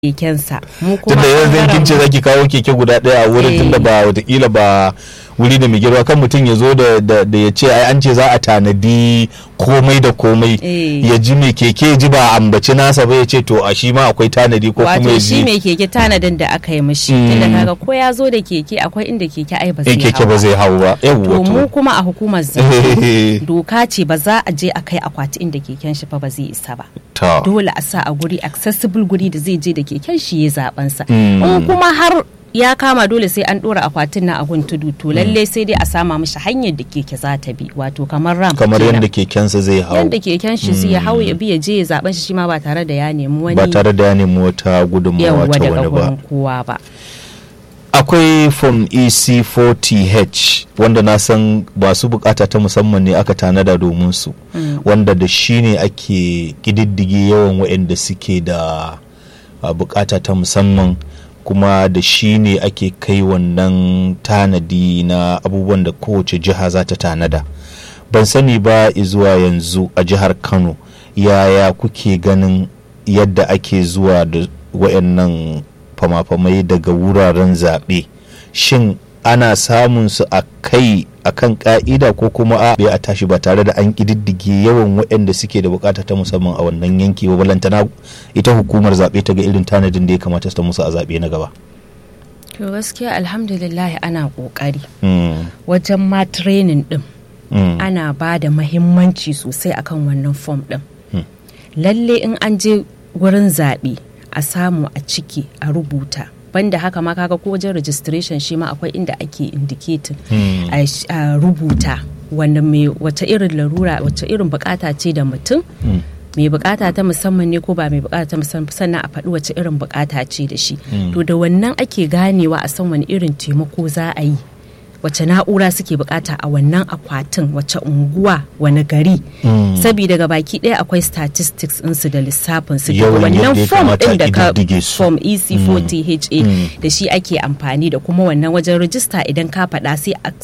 kekensa mu kuma tunda yanzu in kin ce ɓangaren mu- zaki kawo keke guda ɗaya a wurin Eh. tunda ba watakila ba wuri da mai girma kan mutum ya zo da da da ya ce ai an ce za a tanadi komai da komai Eh. ya ji mai keke ya ji ba a ambaci nasa ba ya ce to a shi ma akwai tanadi ko kuma wato ya shi ji mai keke tanadin da aka yi mishi Mm. tunda kaga ko ya zo da keke akwai inda keke ai ba eh zai keke hau ba zai hau ba to yawwa mu to kuma a hukumar zaɓe doka ce ba za a je a kai akwati inda keken shi fa ba zai isa ba to dole a sa a guri accessible guri da zai je da keken shi ya zaben sa Mm. in kuma har ya kama dole sai an dora akwatin na agun tudu to lalle sai dai a sama mishi hanyar da keke za ta bi wato kamar ram kamar kenan. yadda kekensa zai hau yadda keken shi zai hau ya bi ya je ya zaben shi shi ma ba tare da ya nemi wani ba tare da ya nemi wata gudunmawa yawwa ta daga wani ba gurin kowa ba akwai form ec40h wanda na san masu bukata ta musamman ne aka tanada domin su wanda da shi ne ake kididdige yawan waɗanda suke da a, bukata ta musamman kuma da shi ne ake kai wannan tanadi na abubuwan da kowace jiha za ta tanada ban sani ba zuwa yanzu a jihar kano yaya kuke ganin yadda ake zuwa da wayannan fama-famai daga wuraren zaɓe shin ana samun su a kai a kan ka'ida ko kuma a a tashi ba tare da an ƙididdige yawan waɗanda suke da bukata ta musamman a wannan yanki ba balantana ita hukumar zaɓe ta ga irin tanadin da ya kamata ta musu a zaɓe na gaba to gaskiya alhamdulillah ana kokari Mm, wajen ma training din mm, ana ba da mahimmanci sosai akan wannan form din Hmm. lalle in an je wurin zaɓe a samu a ciki a rubuta banda haka ma kaga ko wajen registration shi ma akwai inda ake indicating Hmm. a sh- a rubuta wanda mai wace irin larura wace irin bukata ce da mutum mm. mai bukata ta musamman ne ko ba mai bukata ta musamman sannan a faɗi wace irin bukata ce da shi to da wannan ake ganewa a san wani irin taimako za a yi wace na'ura suke bukata a wannan akwatin wace unguwa wani gari saboda ga baki ɗaya akwai statistics ɗinsu da lissafin su daga Yawan wannan yadda ya form kamata ɗin a da ka ƙididdige su. form ec40ha da shi ake amfani da kuma wannan wajen rijista idan ka faɗa sai a